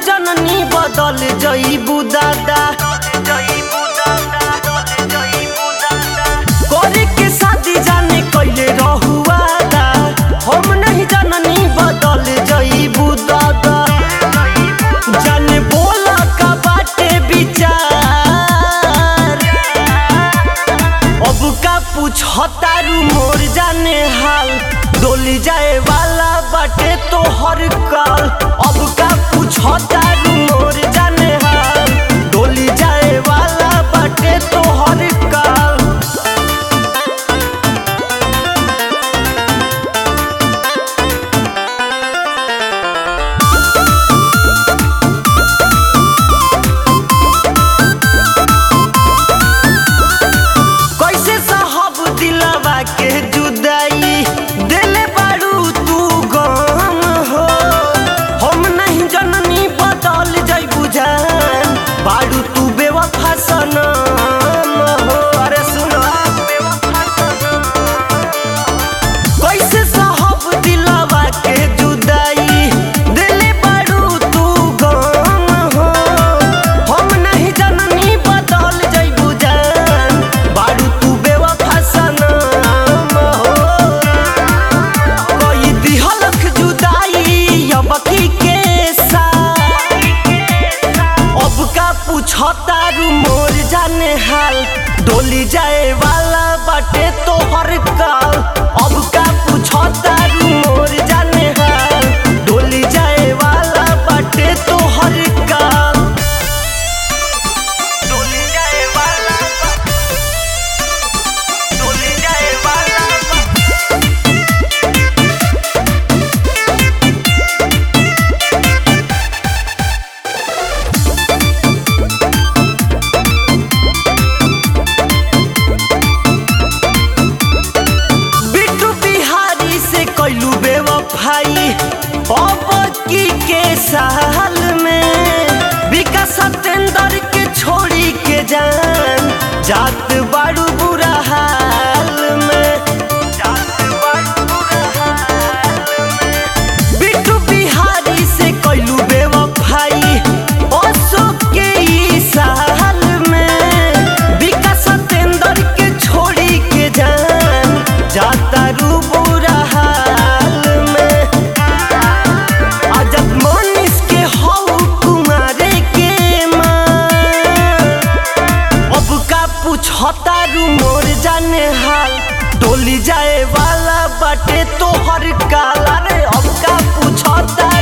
जननी बदल जईबू दादा करे के शादी जाने कैले रहुआ दा हम नहीं जननी बदल जईबू दादा जाने बोला का बाटे विचार अब का पूछतारू मोर जाने हाल डोली जाए वाला बाटे तो हर काल अब का पूछतारू मोर जाने हाल डोली जाए वाला बाटे तो हर काल कैसे साहब दिलवा के जुदाई दिले बारू तू गम हो हम नहीं जननी बदल जईबू जान बारू तू बेवफा सनम हो अरे सुनो कैसे साहब दिलवा के जुदाई दिले बारू तू गम हो हम नहीं जननी बदल जईबू जान बारू तू बेवफा सनम हो कोई दिहलक जुदाई अब की के साथ अब का पूछतारू मोर जाने हाल डोली जाए वाला बाटे तो हर काल अब का पूछतारू मोर जाने हाल डोली जाए वाला बाटे तो हर काल डोली जाए वाला डोली जाए वाला बिट्टू बिहारी से कैलू बेवफाई अब की के साल में विकास सत्येंद्र के छोड़ी के जान जात बाड़ू बुरा हाल में जात बाड़ू बुरा हाल में बिट्टू बिहारी से कैलू बेवफाई अशोक के ई साल में विकास सत्येंद्र के छोड़ी के जान जाता रू बुरा हाल में अजब मनीष के हऊ कुमारे के माँ अब का पूछतारू मोर जाने हाल डोली जाए वाला बाटे तो हर काल अरे अब का पूछता